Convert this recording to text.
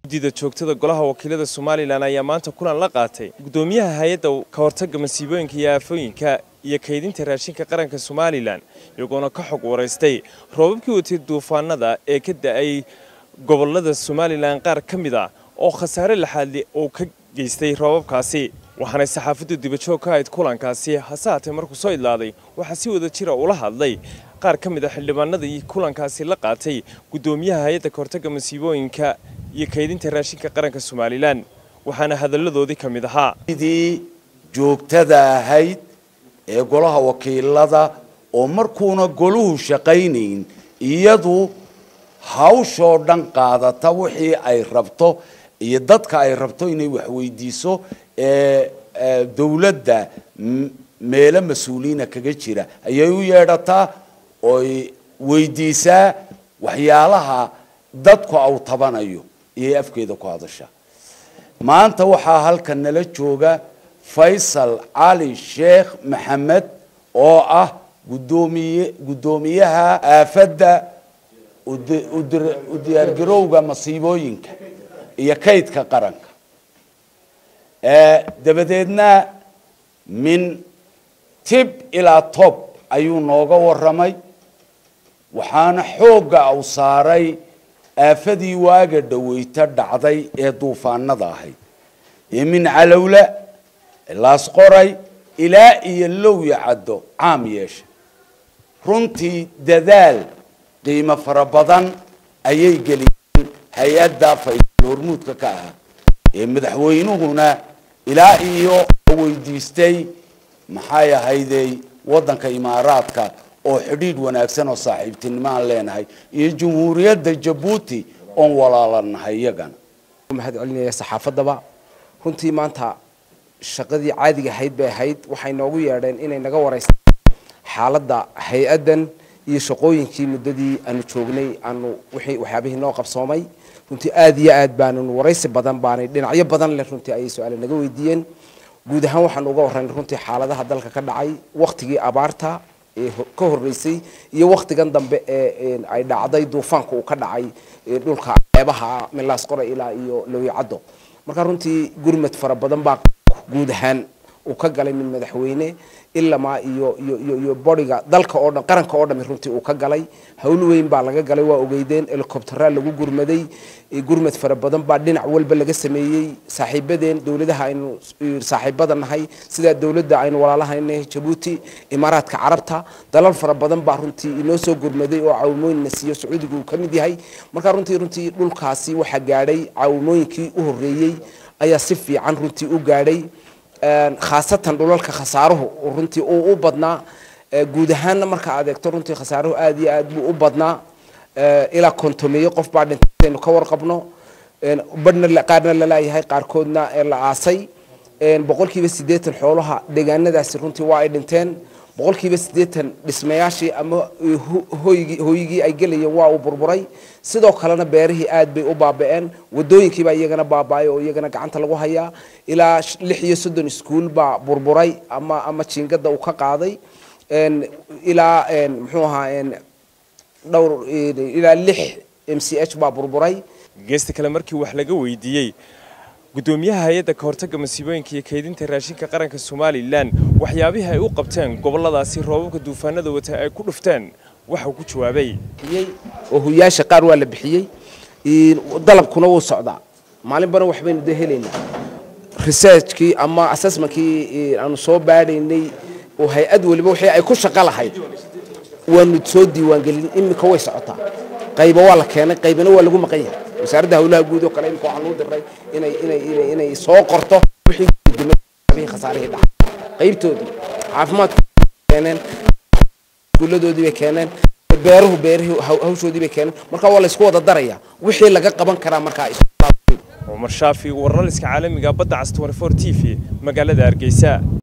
guddida joogtada golaha wakiilada somalilan ayaa maanta kulan la qaatay guddoomiyaha hay-adda ka hortagga masiibooyinka iyo aafooyinka iyo kaydinta raashinka qaranka somalilan iyagoona ka xog waraystay roobabkii watay duufaanada ee ka da-ay gobolada somalilan qaar ka mid ah oo khasaare laxaadli uu ka geystay roobabkaasi waxaanay saxaafaddu dibajoog ka ahayd kulankaasi hase haatee markuu soo idlaaday waxaa si wada jira ula hadlay qaar ka mid a xildhibaanadii kulankaasi la qaatay guddoomiyaha hay-adda ka hortagga masiibooyinka iyo kaydinta raashinka qaranka somalilan waxaana hadalladoodii ka mid ahaa sidii joogtada ahayd ee golaha wakiilada oo markuuna goluhu shaqaynayn iyadu hawshoo dhan qaadata wixii ay rabto iyo dadka ay rabto inay waxweydiiso ee dowladda meelo mas-uuliyiina kaga jira ayay u yeedhataa oy weydiisaa waxyaalaha dadku au tabanayo iyay afkeeda ku hadashaa maanta waxaa halkan nala jooga faysal cali sheekh maxamed oo ah gudoomiye guddoomiyaha aafadda u diyaargarowga masiibooyinka iyo kaydka qaranka dabadeedna min tib ilaa tob ayuu nooga warramay waxaana xoogga u saaray aafadii waaga dhaweyta dhacday ee duufaanada ahayd ee min calowla laasqoray ilaa iyo lowya caddo caam yeesha runtii dadaal qiimo fara badan ayay geliyeen hay-adda faysal hormuudka ka ahaa ee madaxweynuhuna ilaa iyo weydiistay maxay ahaydey waddanka imaaraadka oo xidhiidh wanaagsan oo saaxiibtinimo aan leenahay iyo jamhuuriyadda jabuuti oon walaalanahay iyagana mahad celinaya saxaafadaba runtii maanta shaqadii caadiga ahayd bay ahayd waxay noogu yeedheen inay naga wareystaan xaaladda hay-addan iyo shaqooyinkii muddadii aanu joognay aanu wixii waxyaabihii noo qabsoomay runtii aada iyo aad baanu waraysi badan baanay dhinacyo badan leh runtii ayay su-aale naga weydiiyeen guud ahaan waxaanu uga warranay runtii xaaladaha dalka ka dhacay waktigii abaarta ee ka horreysay iyo waktigan dambe ee ay dhacday duufaanka uu ka dhacay dhulka ceebaha milaas qora ilaa iyo lowyacaddo marka runtii gurmad fara badan baa guud ahaan uu ka galay min madaxweyne ilamaa iyo iyo iyo iyo bodiga dalka oo dhan qaranka oo dhami runtii uu ka galay hawl weyn baa laga galay waa ogeydeen helicoptera lagu gurmaday gurmad fara badan baa dhinac walba laga sameeyey saaxiibadeen dowladaha aynu saaxiibada nahay sida dowladda aynu walaalahaynahay jabuuti imaaraadka carabta dalal fara badan baa runtii inoo soo gurmaday oo caawimooyinna siiyo sacuudiga uu ka mid yahay marka runtii runtii dhulkaasi waxaa gaadhay caawimooyinkii u horreeyey ayaa si fiican runtii u gaadhay khaasatan dhulalka khasaaruhu runtii uu u badnaa guud ahaanna marka aad eegto runtii khasaaruhu aada iyo aad buu u badnaa ilaa kontomeeyo qof baa dhintaynu ka warqabno badhna qaarna lalayahay qaarkoodna la aasay boqolkiiba siddeetan xoolaha deegaanadaasi runtii waa ay dhinteen boqolkiiba siddeetan dhismayaashii ama hoygii hooyigii ay gelayeen waa uu burburay sidoo kalena beerihii aad bay u baaba-een wadooyinkiibaa iyagana baaba-ay oo iyagana gacanta lagu hayaa ilaa lix iyo soddon iskuol baa burburay ama ama jiingada uu ka qaaday ilaa muxuu ahaa dhowr ilaa lix m c h baa burburay geesta kale markii wax laga weydiiyey guddoomiyaha hay-adda ka hortagga masiibooyinka iyo kaydinta raashinka qaranka somalilan waxyaabihii ay u qabteen goboladaasi roobabka duufaanada wata ay ku dhufteen waxau ku jawaabay oo huyaasha qaar waa la bixiyey dalabkuna wuu socdaa maalinbana waxbaynu dee helaynaa researchkii ama assessmentkii aanu soo baadhaynay oo hay-ad waliba wixii ay ku shaqo lahayd waanu soo diiwaangelin iminka way socotaa qayba waa la keenay qaybana waa lagu maqan yahay wasaaradda hawlaha guud oo kale imika waxaan loo diray inay inay inay inay soo qorto wixii khasaarihii dhacay qaybtoodii caafimaadku keeneen iskuuladoodii bay keeneen beeruhu beerihii hawshoodii bay keeneen marka waa la isku wada darayaa wixii laga qaban karaa markaa cumar shaafi wararliska caalamiga badda cas 24 t v magaalada hargeysa